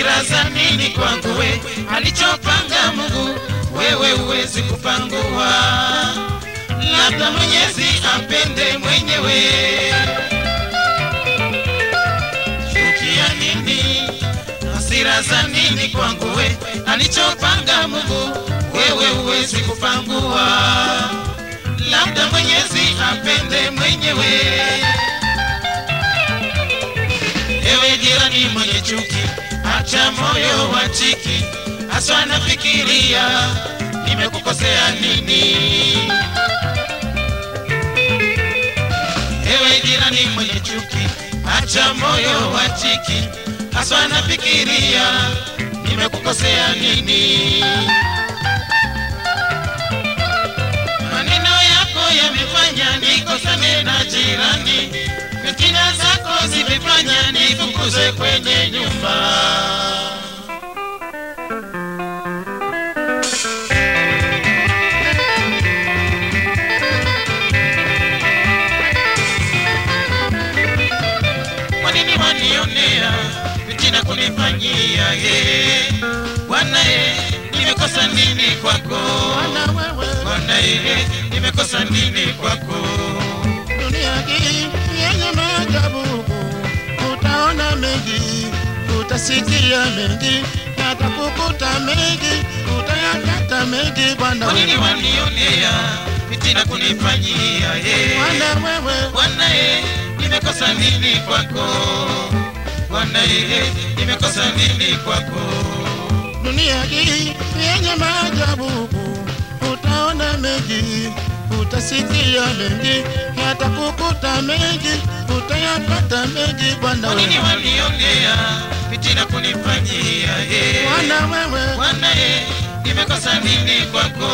hasira za nini kwangu we alichopanga mungu wewe huwezi kupangua labda mwenyezi apende mwenyewe chukia nini hasira za nini kwangu we alichopanga mungu wewe huwezi kupangua labda mwenyezi apende mwenyewe ewe jirani mwenye chuki acha moyo wa chiki haswa nafikiria nimekukosea nini ewe jirani mwenye chuki acha moyo wa chiki haswa nafikiria nimekukosea nini maneno yako yamefanya nikosane na jirani fitina zako zimefanya nifukuze kwenye nyumba kwa nini wanionea fitina kunifanyia ye bwana ye nimekosa nini kwako Bwana wewe, bwana ye nimekosa nini kwako dunia hii yenye maajabu, utaona mengi, utasikia mengi, yatakukuta mengi, utayapata mengi. Bwana kwa nini wewe, wanionea fitina kunifanyia ye Bwana wewe, bwana ye nimekosa nini kwako bwana ye nimekosa nini kwako dunia hii yenye maajabu, utaona mengi, utasikia mengi, yatakukuta mengi, utayapata mengi. Bwana kwa nini wewe, wanionea fitina kunifanyia ye Bwana wewe, Bwana ye, nimekosa nini kwako?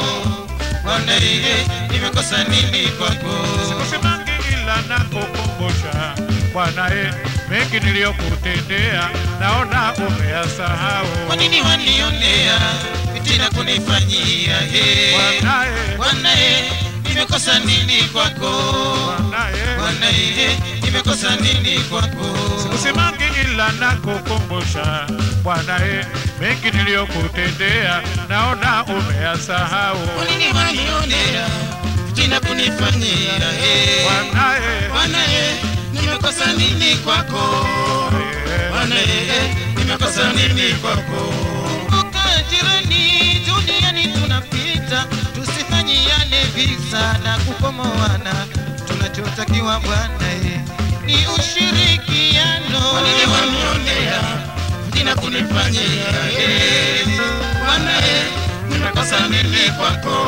Bwana ye, nimekosa nini kwako? Sikusimangi ila nakukumbusha Bwana e, mengi niliyokutendea naona umeyasahau. Kwa nini wanionea fitina kunifanyia he? Bwana e, Bwana ye, nimekosa nini kwako? Bwana e, Bwana ye, nimekosa nini kwako? Sikusimangi ila nakukumbusha Bwana e, mengi niliyokutendea naona umeyasahau. Kwa nini wanionea fitina kunifanyia he? Bwana e, Bwana ye, nimekosa nini kwako? e, Bwana ye, nimekosa nini kwako? Kumbuka jirani, duniani tunapita, tusifanyiane visa na kukomoana. Tunachotakiwa Bwana ye ni ushirikiano. Kwa nini wanionea jina kunifanyia ye? Bwana ye, nimekosa nini kwako?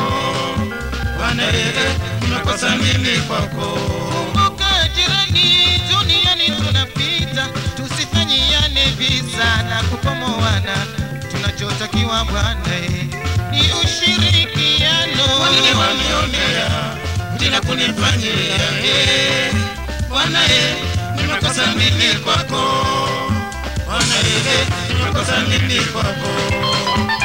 Bwana ye, nimekosa nini kwako? Kumbuka jirani, duniani tunapita, tusifanyiane visa na kukomoana. Tunachotakiwa Bwana ye ni ushirikiano. Kwa nini wanionea jina kunifanyia ye? Bwana ye, nimekosa nini kwako? Bwana ye, nimekosa nini kwako?